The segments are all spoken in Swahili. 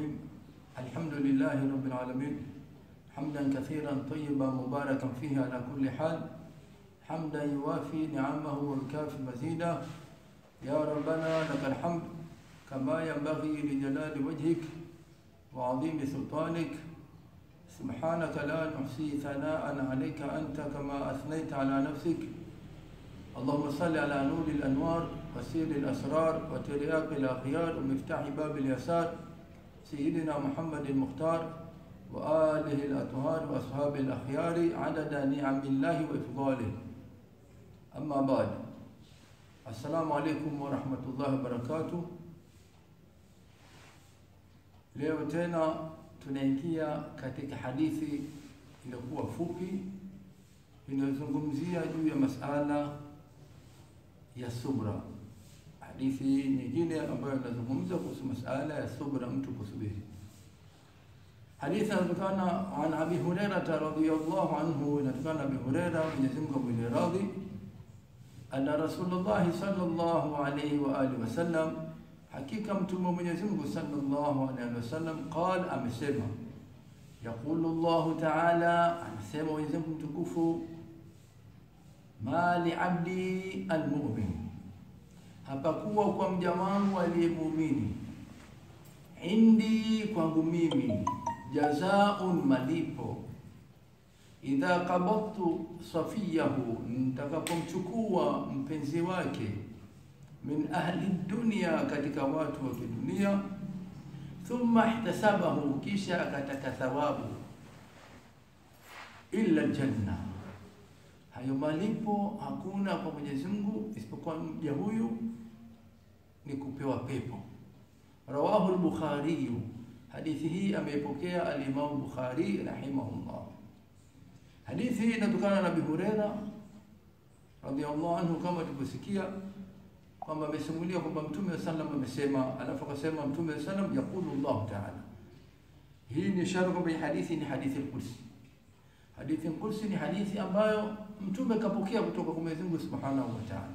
الرحيم الحمد لله رب العالمين حمدا كثيرا طيبا مباركا فيه على كل حال حمدا يوافي نعمه ويكافي مزيدا يا ربنا لك الحمد كما ينبغي لجلال وجهك وعظيم سلطانك سبحانك لا نحصي ثناء عليك أنت كما أثنيت على نفسك اللهم صل على نور الأنوار وسير الأسرار وترياق الأخيار ومفتاح باب اليسار سيدنا محمد المختار وآله الأطهار وأصحاب الأخيار عدد نعم الله وإفضاله أما بعد السلام عليكم ورحمة الله وبركاته Leo tena tunaingia katika hadithi iliyokuwa fupi inayozungumzia juu ya masala ya subra. Hadithi nyingine ambayo inazungumza kuhusu masala ya subra, mtu kusubiri. Hadithi inatokana an Abi Hurairata radhiyallahu anhu, inatokana na Abi Huraira, Mwenyezi Mungu amwile radhi, anna Rasulullahi sallallahu alayhi wa alihi wasallam Hakika mtume wa Mwenyezi Mungu sallallahu alaihi wasallam qal, amesema yaqulu Allahu taala, anasema Mwenyezi Mungu mtukufu, ma li abdi almu'min, hapakuwa kwa mja wangu aliyemuumini, indi, kwangu mimi, jazaun, malipo, idha qabadtu safiyahu, nitakapomchukua mpenzi wake min ahli dunia, katika watu wa kidunia. Thumma ihtasabahu, kisha akataka thawabu, illa aljanna, hayo malipo hakuna kwa Mwenyezi Mungu isipokuwa mja huyu ni kupewa pepo. Rawahu al-Bukhari, hadithi hii ameipokea al-Imam Bukhari rahimahullah. Hadithi hii inatokana na Abi Huraira radhiyallahu anhu, kama tulivyosikia kwamba amesimulia kwamba Mtume sallam amesema, alafu akasema Mtume sallam yaqulu Allah taala. Hii ni ishara kwamba hii hadithi ni hadithi al-Qudsi. Hadithi al-Qudsi ni hadithi ambayo Mtume kapokea kutoka kwa Mwenyezi Mungu Subhanahu wa Ta'ala.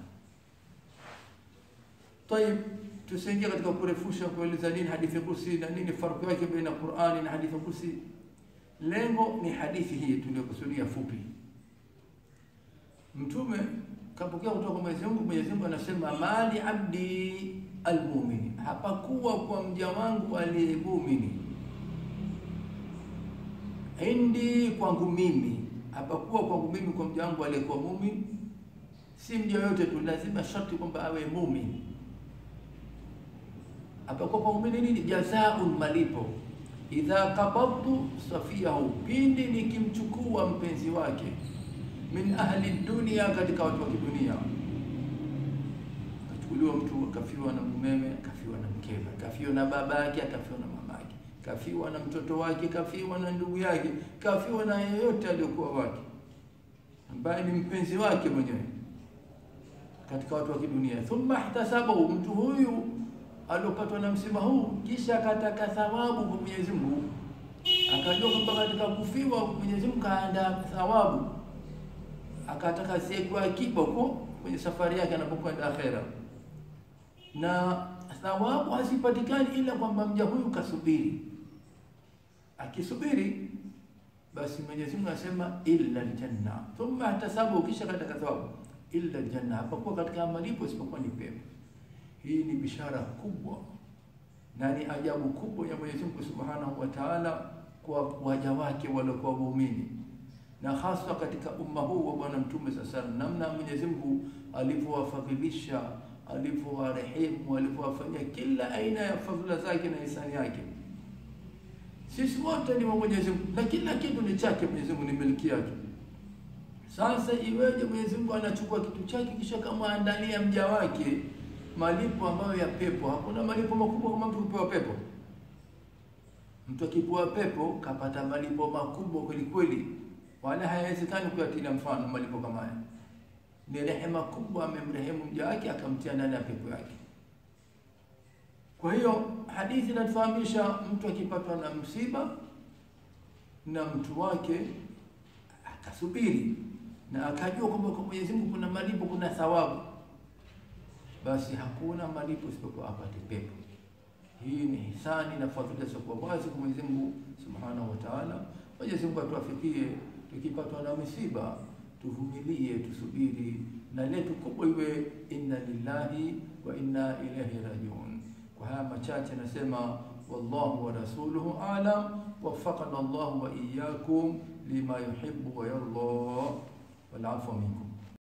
Tayib, tusiingie katika kurefusha kueleza nini hadithi al-Qudsi na nini farqi yake baina Qur'ani na hadithi al-Qudsi. Lengo ni hadithi hii tuliyokusudia fupi. Mtume kapokea kutoka kwa Mwenyezi Mungu. Mwenyezi Mungu anasema mali abdi almu'min, hapakuwa kwa mja wangu aliyemuumini. Indi, kwangu mimi, hapakuwa kwangu mimi kwa mja wangu aliyekuwa muumini. Si mja yote tu, lazima sharti kwamba awe muumini. Hapakuwa kwa muumini nini? Jazaun, malipo. Idha qabadtu safiyahu, pindi nikimchukua mpenzi wake min ahli dunia, katika watu wa kidunia. Akachukuliwa mtu akafiwa na mumewe, akafiwa na mkewe, akafiwa na babake, akafiwa na mamake, kafiwa na mtoto wake, kafiwa na ndugu yake, kafiwa na yeyote aliyokuwa wake ambaye ni mpenzi wake mwenyewe katika watu wa kidunia. Thumma ihtasabahu, mtu huyu aliopatwa na msiba huu, kisha akataka thawabu kwa Mwenyezi Mungu, akajua kwamba katika kufiwa Mwenyezi Mungu kaandaa thawabu akataka siku akiba huko kwenye safari yake anapokwenda akhera, na thawabu hazipatikani ila kwamba mja huyu kasubiri. Akisubiri basi Mwenyezi Mungu anasema illa aljanna, thumma ihtasabu, kisha kataka thawabu illa aljanna, hapakuwa katika malipo isipokuwa ni pepo. Hii ni bishara kubwa na ni ajabu kubwa ya Mwenyezi Mungu Subhanahu wa Ta'ala kwa waja wake waliokuwa waumini na hasa katika umma huu wa Bwana Mtume sasa, namna Mwenyezi Mungu alivyowafadhilisha, alivyowarehemu, alivyowafanyia kila aina ya fadhila zake na ihsani yake. Sisi wote ni wa Mwenyezi Mungu na kila kitu ni chake. Mwenyezi Mungu ni miliki yake. Sasa iweje Mwenyezi Mungu anachukua kitu chake kisha kamwandalia mja wake malipo ambayo ya pepo? Hakuna malipo makubwa kama mtu kupewa pepo. Mtu akipewa pepo kapata malipo makubwa kweli kweli wala hayawezekani kuyatilia mfano malipo kama haya. Ni rehema kubwa, amemrehemu mja wake akamtia ndani ya pepo yake. Kwa hiyo hadithi inatufahamisha mtu akipatwa na msiba na mtu wake akasubiri na akajua kwamba kwa Mwenyezi Mungu kuna malipo, kuna thawabu, basi hakuna malipo isipokuwa apate pepo. Hii ni hisani na fadhila zisizokuwa wazi kwa Mwenyezi Mungu Subhanahu wa Ta'ala. Mwenyezi Mungu atuafikie, tukipatwa na misiba tuvumilie, tusubiri, na letu kubwa iwe inna lillahi wa inna ilaihi rajiun. Kwa haya machache nasema wallahu wa rasuluhu alam, waffaqana Allahu wa iyyakum lima yuhibbu wa yarda, wal afwa minkum.